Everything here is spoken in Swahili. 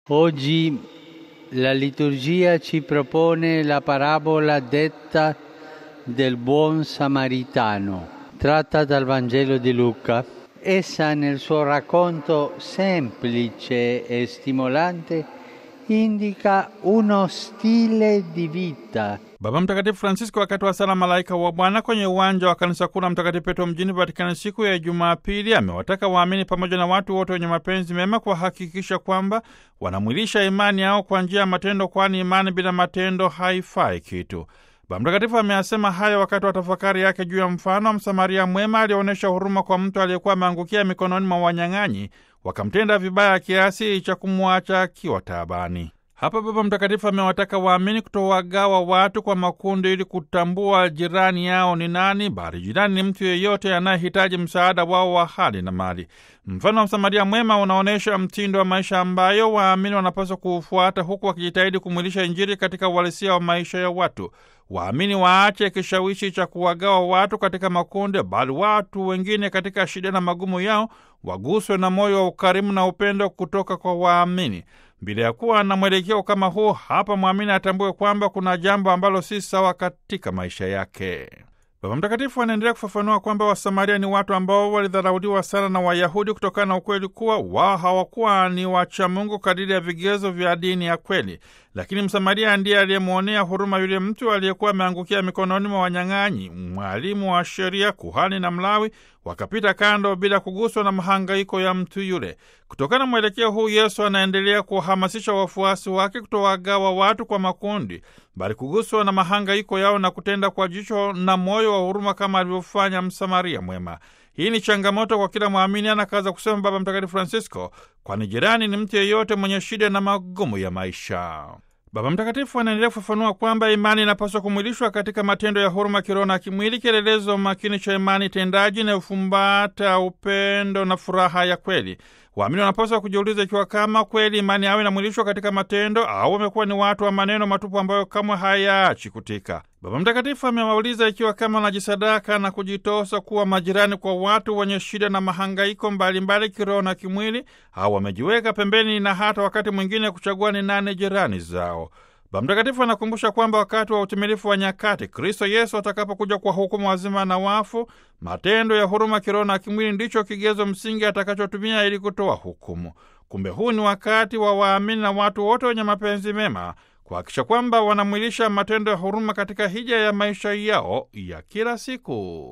Oggi la liturgia ci propone la parabola detta del buon samaritano, tratta dal Vangelo di Luca. Essa nel suo racconto semplice e stimolante indica uno stile di vita Baba Mtakatifu Francisco wakati wa sala Malaika wa Bwana kwenye uwanja wa kanisa kuu la Mtakatifu Petro mjini Vatikani siku ya Jumapili amewataka waamini pamoja na watu wote wenye mapenzi mema kuhakikisha kwamba wanamwilisha imani yao kwa njia ya matendo, kwani imani bila matendo haifai kitu. Baba Mtakatifu ameyasema haya wakati wa tafakari yake juu ya mfano wa Msamaria mwema aliyeonyesha huruma kwa mtu aliyekuwa ameangukia mikononi mwa wanyang'anyi, wakamtenda vibaya kiasi cha kumwacha akiwa taabani. Hapa Baba Mtakatifu amewataka waamini kutowagawa watu kwa makundi ili kutambua jirani yao ni nani, bali jirani ni mtu yeyote anayehitaji msaada wao wa hali na mali. Mfano wa Msamaria mwema unaonyesha mtindo wa maisha ambayo waamini wanapaswa kuufuata, huku wakijitahidi kumwilisha Injili katika uhalisia wa maisha ya watu. Waamini waache kishawishi cha kuwagawa watu katika makundi, bali watu wengine katika shida na magumu yao waguswe na moyo wa ukarimu na upendo kutoka kwa waamini. Bila ya kuwa na mwelekeo kama huu, hapa mwamini atambue kwamba kuna jambo ambalo si sawa katika maisha yake. Baba Mtakatifu anaendelea kufafanua kwamba Wasamaria ni watu ambao walidharauliwa sana na Wayahudi kutokana na ukweli kuwa wao hawakuwa ni wachamungu kadiri ya vigezo vya dini ya kweli. Lakini Msamaria ndiye aliyemwonea huruma yule mtu aliyekuwa ameangukia mikononi mwa wanyang'anyi. Mwalimu wa sheria, kuhani na Mlawi wakapita kando bila kuguswa na mahangaiko ya mtu yule. Kutokana na mwelekeo huu, Yesu anaendelea kuwahamasisha wafuasi wake kutowagawa watu kwa makundi, bali kuguswa na mahangaiko yao na kutenda kwa jicho na moyo wa huruma kama alivyofanya Msamaria mwema. Hii ni changamoto kwa kila mwamini, anakaza kusema Baba Mtakatifu Francisco, kwani jirani ni mtu yeyote mwenye shida na magumu ya maisha. Baba Mtakatifu anaendelea kufafanua kwamba imani inapaswa kumwilishwa katika matendo ya huruma kiroho na kimwili, kielelezo makini cha imani tendaji inayofumbata upendo na furaha ya kweli. Waamini wanapaswa kujiuliza ikiwa kama kweli imani yao inamwilishwa katika matendo au wamekuwa ni watu wa maneno matupu ambayo kamwe hayaachi kutika. Baba Mtakatifu amewauliza ikiwa kama wanajisadaka na kujitosa kuwa majirani kwa watu wenye shida na mahangaiko mbalimbali kiroho na kimwili, au wamejiweka pembeni na hata wakati mwingine kuchagua ni nane jirani zao. Baba Mtakatifu anakumbusha kwamba wakati wa utimilifu wa nyakati, Kristo Yesu atakapokuja kwa hukumu wazima na wafu, matendo ya huruma kiroho na kimwili ndicho kigezo msingi atakachotumia ili kutoa hukumu. Kumbe huu ni wakati wa waamini na watu wote wenye mapenzi mema kuhakikisha kwamba wanamwilisha matendo ya huruma katika hija ya maisha yao ya kila siku.